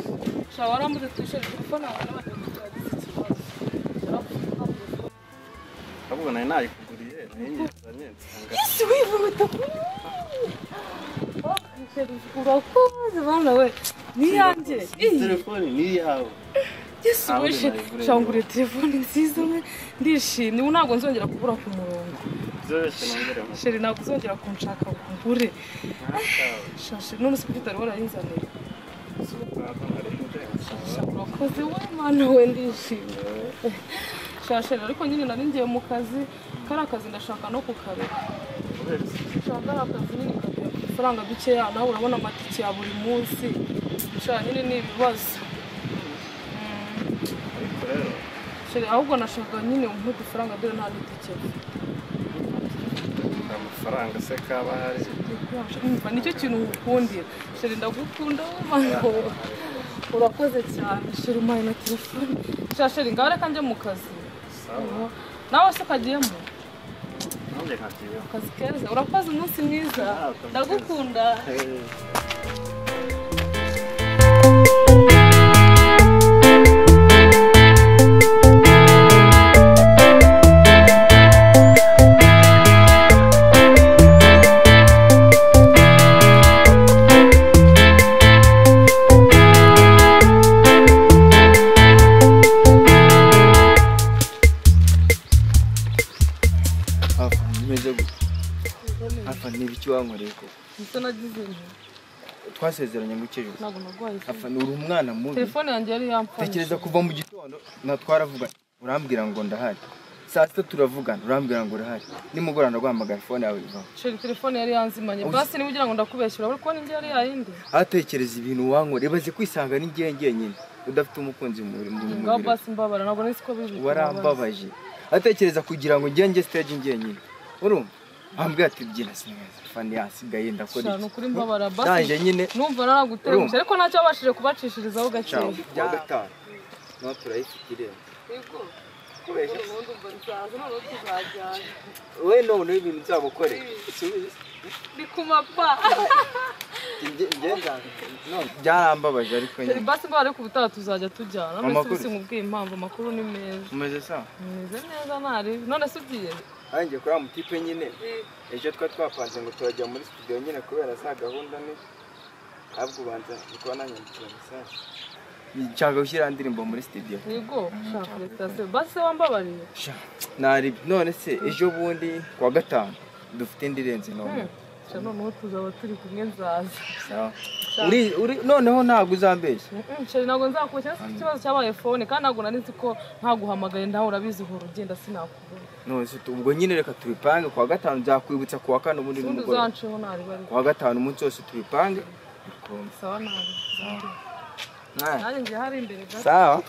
Musabe aramutse twishore kuko ntabwo n'abanyamakuru bagize ikibazo ahubwo nari nayikuguriye nayo nyizanye nsanga ese wihuta urakoze bana we ni iyanjye telefone ni iyawe yesi Ntawe wishe nayiguranye. shangure telefone nziza umwe ndishimye ubu ntabwo nzongera kubura ku murongo byoroshye nongere mu sheri ntabwo uzongera kunshaka ngo ngure shashe none se kuki utari wararinzaniye Shaka, urakoze we mana we ndishimye we. shashe ariko nyine nari ngiye mu kazi kari akazi ndashaka no kukareka ushaka akazi nyine ukagira amafaranga dukeya nawe urabona amatike ya buri munsi nshaka nyine ni ibibazo Mm. ariko rero Sheri, ahubwo nashaka nyine umpe udufaranga dore nta n'itike nta mafaranga se kaba hari mva nicyo kintu ngukundira sheri ndagukunda we mango urakoze cyane sheri umpaye na telefone sha sheri ngaho reka njye mu kazi sawa nawe se ukagiyemo nanjye nkagiyeho akazi keza urakoze umunsi mwiza ndagukunda hafi meze gutya hafi niba icyo wankoreye koko ndetse nagize inzu twasezeranye ngo ukire ntabwo narwaye hafi ni uri umwana mubi telefone yanjye yari yamfashe tekereza kuva mu gitondo na twaravugana urambwira ngo ndahari saa sita turavugana urambwira ngo urahari nimugoroba ndaguhamagara fone yawe ivaho sheri telefone yari yanzimanye basi niba ugira ngo ndakubeshyura uri kubona indi yari yayindi atekereza ibintu wankora ibaze kwisanga n'ingiye ngenyine udafite umukunzi mu muri mu ngaho mubiri basi mbabara ntabwo nzi ko bibi warambabaje atekereza kugira ngo njye njye stage ngenyine urumva ambwira ati byina sineza fani yasigaye ndakora Sha, ni ukuri mbabara nanjye basi nyine numva naragutengushye ariko ntacyo wabashije kubacishirizaho Ciao. gakeya Kuwa gatanu. No turayifite irembo. We none ibintu nzagukorera. Subiza. ni ku mapa Nge nge nzanga. None byarambabaje ariko Sheri, nyine. basi ngo ariko ubutaha tuzajya tujyana none se Amakuru. ubisinkubwiye impamvu amakuru ni meza Umeze sawa? meze neza ntaribi none se ugiye Anjye kuri wa mutipe nyine. Ejo twa twapanze ngo turajya muri studio nyine kubera za gahunda ni ahubwo ubanza niko nanyandikira message. Nshaka gushyira indirimbo muri studio. yego shaka sitasiyo basi se wambabariye Sha, Nari none se ejo bundi kuwa gatanu dufite indirenze none. Sha, noneho tuzaba turi kumwe nzaza Sawa. Sha. Uri uri noneho ntabwo uzambeshya. Mm, Sheri ntabwo nzakubeshyura nafite ikibazo cyabaye fone kandi ntabwo nari nzi ko ntaguhamagaye nawe urabizi uhora ugenda sinakubona none se ubwo nyine reka tubipange kuwa gatanu nzakwibutsa kuwa kane ubundi ubundi nimugoroba uzanceho ntareba ariko kuwa gatanu umunsi wose tubipange sawa nabi Mwana, nanjye ngiye hari imbere gato sawa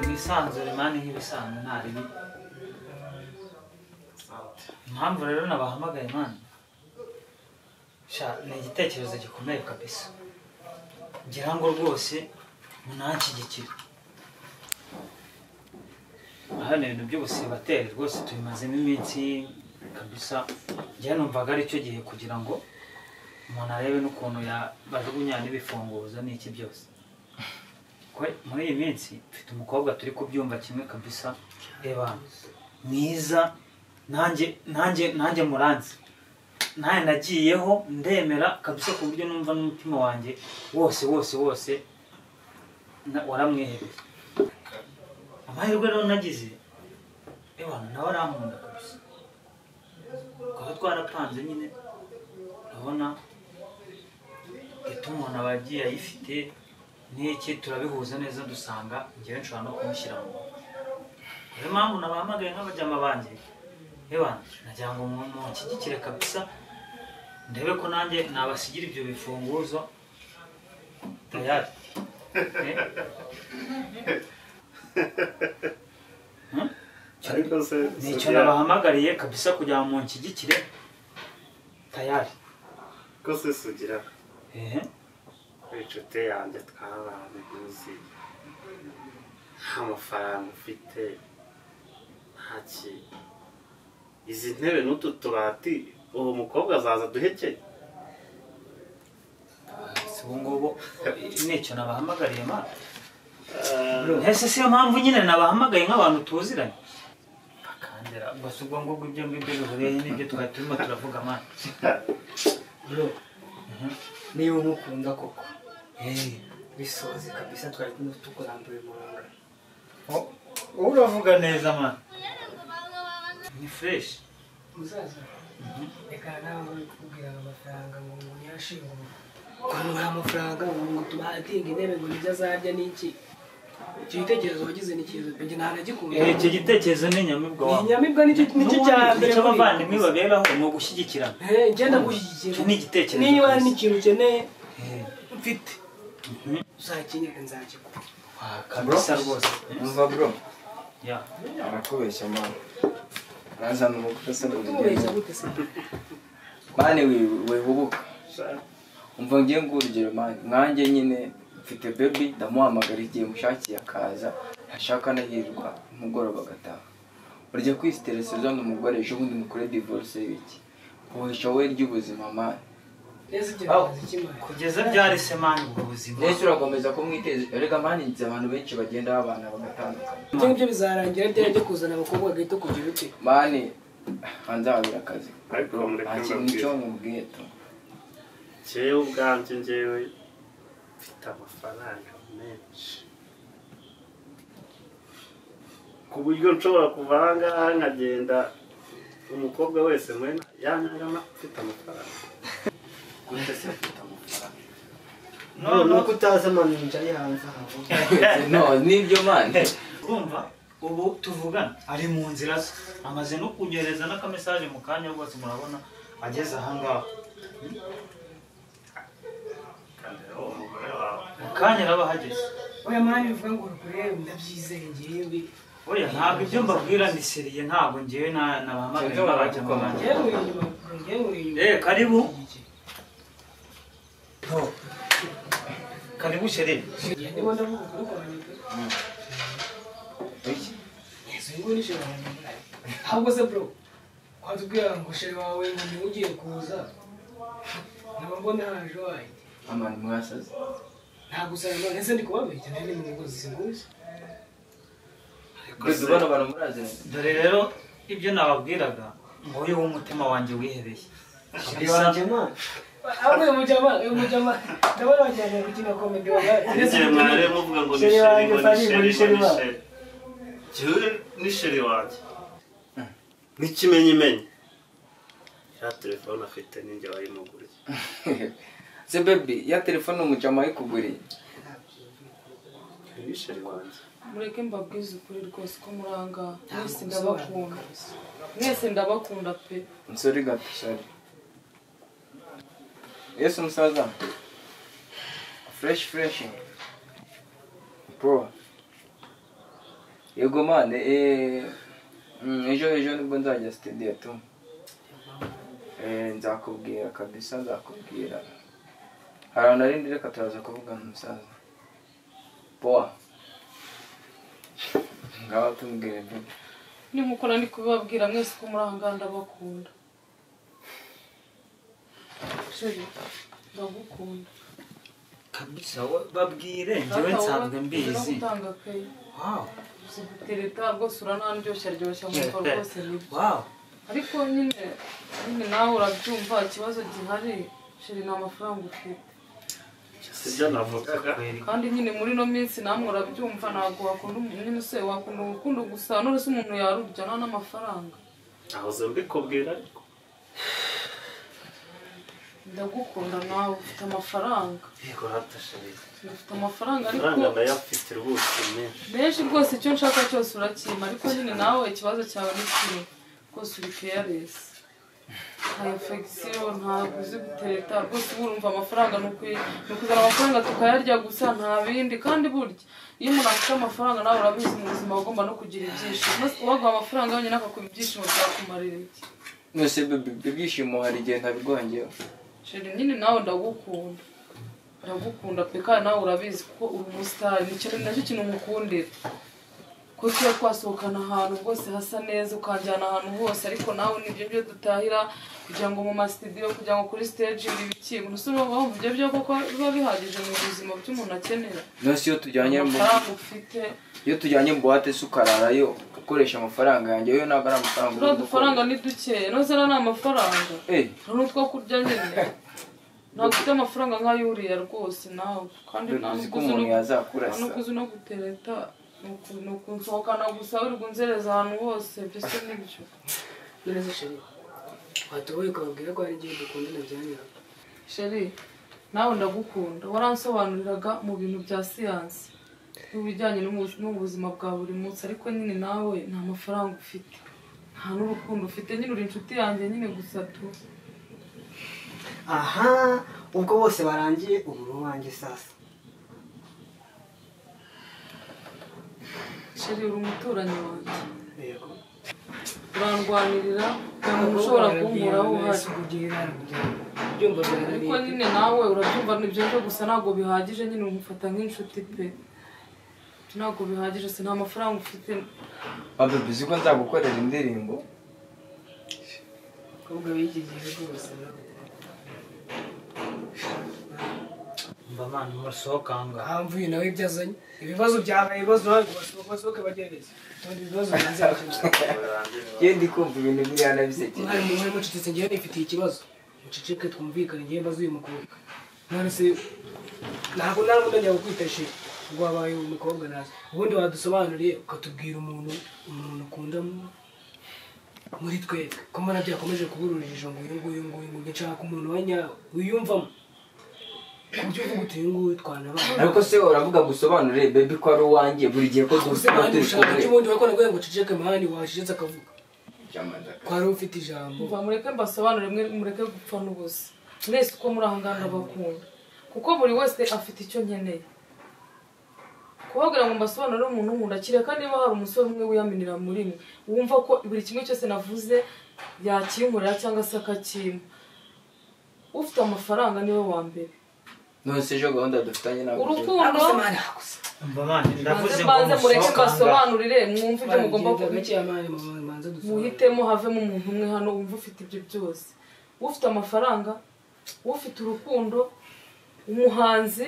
bwisanzure mani nk'ibisanzwe nta ribi impamvu rero nabahamagaye mani sha ni igitekerezo gikomeye kabisa ngira ngo rwose munanshyigikire aha ni ibintu by'ubusibateri rwose tubimazemo iminsi kabisa njyewe numvaga ari cyo gihe kugira ngo umuntu arebe n'ukuntu yabajugunya n'ibifunguzo n'iki byose Kwe- muri iyi minsi mfite umukobwa turi kubyumva kimwe kabisa reba hano. mwiza nanjye nanjye nanjye muranzi nanjye nagiyeho ndemera kabisa ku buryo numva n'umutima wanjye wose wose wose na- waramwihebeye amahirwe rero nagize reba hano, nawe arankunda kabisa twaba twarapanze nyine urabona gituma umuntu aba agiye ayifite n'iki turabihuza neza dusanga ngewe nshobora no kumushyira mu niyo mpamvu nabahamagaye nk'abajyama banjye yewe nagira ngo mu- munshyigikire kabisa ndebe ko nanjye nabasigira ibyo bifunguzo tayari Eh? Hmm? ariko se ni icyo nabahamagariye kabisa kugira ngo munshyigikire tayari ko se sugira ehe inshuti yanjye twabanye uzi nta mafaranga ufite nta kintu izi ntebe n'utu tubati uwo mukobwa azaza duhekeye si ubu ngubu nicyo nabahamagariye ma ese siyo mpamvu nyine nabahamagaye nk'abantu tuziranye bakandera gusa ubwo ngubwo ibyo ngibyo bihuriyeho n'ibyo twari turimo turavuga ma bro niba umukunda koko bisoze kabisa twari kumwe tukurambuye umurongo wowe uravuga neza ma ni fureshi muzaza reka nawe uri kukubwira ngo amafaranga ngo umuntu yashingura ukuntu hari amafaranga ngo ngo tubahatinga intebe ngo nibyo azarya n'iki icyo gitekerezo wagize ni cyiza pe njye ntabwo agikunda icyo gitekerezo ni inyamibwa ni wawe inyamibwa nicyo nicyo cya mbere icyo muri- abavandimwe baberaho ni ugushyigikirana Eh, njye ndagushyigikira Icyo ni igitekerezo niba hari rwose. n'ikintu ukeneye Eh, mfite Mhm. uzakinyereka nzakiguha wa kabisa rwose umva bro ya arakubeshya mani urazana umukobwa asa kubeshya n'urugendo gute se mani wihubuka umva ngiye nguha urugero mani nkanjye nyine mfite bebi ndamuhamagara igihe mushakiye akaza yashaka anahirwa umugoroba agataha urya kwisiteresa uzana umugore ejo bundi mukore divorce w'iki uhisha we ry'ubuzima mani neza ibyo Aho. bimaze ikimara kugeza ryari se mani ubwo buzima ndetse urakomeza ko mwiteza erega mani nzi abantu benshi bagenda babana bagatandukana ibyo ngibyo bizarangira ryari ryo kuzana abakobwa gahita kugira ute mani anzabira akazi ariko nta mureke kintu mbabwire cyo mubwiye tu njyewe ubwanjye njyewe mfite amafaranga menshi ku buryo nshobora kuva aha ngaha nkagenda umukobwa wese muri yanyagama mfite amafaranga gute se mfite amafaranga noneho kutaza amano yicaye hanze ahantu no nibyo mani urumva ubu tuvugana ari mu nzira ze amaze no kunyohereza n'akamesaje mu kanya rwose murabona ageze ahangaha kandira uwo mugore wawe mu kanya araba ahageze oya mani bivuga ngo urukure ndabyizeye ngewe buriya ntabwo ibyo mbabwira ni seriye ntabwo ngewe na- nabahamagaye Sinzi babajya uko mu banjye ngewe inyuma ngewe inyuma Eh, karibu Oh. karibu sherere niba ndavuga ukuri kwanjye pe yesu nguyu ni shere wawe ahubwo se bro watubwira ngo shere wawe ngo niwe ugiye kuza nkaba mbona haje wanjye amani mwasaze ntabwo usanga none se ndi kubabeshya nari mu ngo zisinguze kwe dubona abantu muraziranye dore rero ibyo nababwiraga nguyu w'umutima wanjye wihereye iwanjye mani ahubwo uyu mujama uyu mujama ndabona wagira ngo gukina komedi wabari n'igihe mwari muvuga ngo ni Sheri sheri wanjye, ngo ni sheri Fanny, ngo ni ngo sheri ni wanjye. sheri jyewe ni sheri wanjye n'ikimenyimenyi ya telefone afite ninjye wayimuguriye se bebi ya telefone umujama ayikuguriye ni sheri wanjye mureke mbabwize ukuri rwose ko muranga mwese ndabakunga ndabakunda mwese ndabakunda pe umusore gato shari yesu umusaza fureshi fureshi bro yego mane eh, mm, ejo ejo nibwo nzajya sitediyo tu Eh, nzakubwira kabisa nzakubwira hari ahantu arindi reka turaza kuvugana umusaza boa ngaba tumubwire bebe nimukora ndi kubibabwira mwese ko muranga ndabakunda sheri ndagukunda kabisa we- babwire njyewe nsanzwe mbizi gutanga kayi wow sigutereta rwose uranandyoshya ryoshya mwumva rwose nibyo wow ariko nyine nyine nawe urabyumva ikibazo gihari sheri ni amafaranga ufite si byo navugaga kweri kandi nyine muri ino minsi namwe urabyumva ntabwo wakunda umuntu nyine se wakunda urukundo gusa n'uretse umuntu yarurya nta n'amafaranga nahoze mbikubwira ariko ndagukunda nawe ufite amafaranga yego rata sheri ufite amafaranga ariko amafaranga ndayafite rwose menshi menshi rwose icyo nshaka cyose urakima ariko nyine nawe ikibazo cyawe ni kimwe rwose uri keyaresi nta infegisiyo ntabwo uzi gutereta rwose uba urumva amafaranga ni uku- ni ukuzana amafaranga tukayarya gusa nta bindi kandi burya iyo umuntu afite amafaranga nawe urabizi mu buzima aba agomba no kugira ibyishimo uwaguha amafaranga wenyine akakuba ibyishimo byakumarira iki nose ibyishimo hari igihe ntabiguha ngewe sheri nyine nawe ndagukunda ndagukunda pe kandi nawe urabizi kuko uri umusitari ni nacyo kintu mukundira ko tuba twasohokana ahantu rwose hasa neza ukanjyana ahantu hose ariko nawe nibyo byo dutahira kugira ngo mu masitidiyo kugira ngo kuri stage ibi ikintu ntuse urumva wumva ibyo byo koko biba bihagije mu buzima by'umuntu akenera nonese iyo tujyanye mu amafaranga ufite iyo tujyanye mu buwate se ukararayo ukoresha amafaranga yanjye yo ntabwo ari amafaranga uri turiya gukora dufaranga ni dukeya noze ari amafaranga Eh, hari n'utwo kurya nyine ntabwo ufite amafaranga nk'ayuriya rwose nawe kandi nta uzi ko n'ukuzi umuntu no- nta yazakurasa n'ukuzi no gutereta ni uku- ni ukunsohokana gusa uri kunzereza ahantu hose byose nibyo neza sheri watubuye ukababwira ko hari igihe dukundana byanyara sheri nawe ndagukunda waransobanuriraga mu bintu bya siyansi mu bijyanye n'ubu- n'ubuzima bwa buri munsi ariko nyine nawe nta mafaranga ufite nta n'urukundo ufite nyine uri inshuti yanjye nyine gusa tu aha ubwo bose barangiye ubu ni uwanjye sasa sheri uri umuturanyi wanjye yego urandwanirira nta muntu ushobora kunkuraho uhari byumva ariko byananiye nyine nawe urabyumva nibyo byo gusa ntabwo bihagije nyine umufata nk'inshuti pe ntabwo bihagije se nta mafaranga ufite babe uzi ko nzagukorera indirimbo abakobwa b'iki gihe rwose mba mwana musohokanga ahamvuye nawe ibyo azanye ibibazo byabaye ibibazo ntabwo basohoke bagerageze ubundi ibibazo birenze iyo ndi kumva ibintu biriya nabisekeye mwari muhari mucecetse ngewe nifitiye ikibazo muceceke twumvikane ngewe mbaze uyu mukobwa none se ntabwo nta n'undi njya kukwitashe ubwo wabaye uyu mukobwa naze ubundi wadusobanuriye ukatubwira umuntu umuntu ukunda mu- muri twebwe ko mbona byakomeje kubura urujijo ngo uyu nguyu nguyu nguyu nshaka umuntu wa nyawe wiyumvamo ku buryo uvuga uti uyu nguyu twanabana ariko se uravuga gusobanurire baby ko ari uwanjye buri gihe ko gusa abandi ushaka dusobanurire by'ubundi wakora ngo uceceke mani wacecetse akavuga kwari ufite ijambo mva mureke mbasobanurire mwe mureke gupfa n'ubusa mwese uko muri aha ngaha ndabakunda kuko buri wese afite icyo nkeneye kubabwira ngo mbasobanurire umuntu nkunda kireka niba hari umusore umwe wiyaminira muri mwe wumva ko buri kimwe cyose navuze yakinkorera cyangwa se akacyima ufite amafaranga niwe wa mbere nonese ejo gahunda dufitanye ntabwo urukundo mba mwana ndavuze banze banze ngo mureke musohokanga mbasobanurire mwumve ibyo mugomba kubigira kubigira muhitemo havemo umuntu umwe hano wumva ufite ibyo byose ufite amafaranga ufite urukundo umuhanzi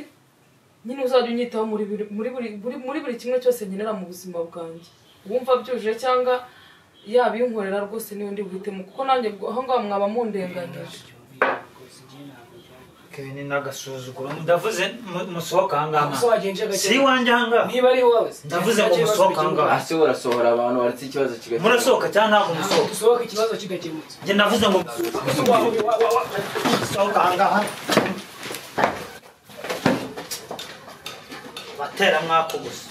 nyine uzajya unyitaho muri buri- muri buri- buri- muri buri kimwe cyose nkenera mu buzima bwanjye wumva byujuje cyangwa yaba inkorera rwose niyo ndi buhitemo kuko nanjye ubwo- aho ngaho mwaba mundenganyije ibi ni n'agasuzuguro ndavuze mu- musohokanga wagenje gake. si iwanjye aha ngaha niba ari wowe Ndavuze ngo musohoke aha ngaha. ase urasohora abantu waretse ikibazo kigakemuka murasohoka cyangwa ntabwo musohoka dusohoka ikibazo kigakemutse njye navuze ngo musohoka aha ngaha batera mwako gusa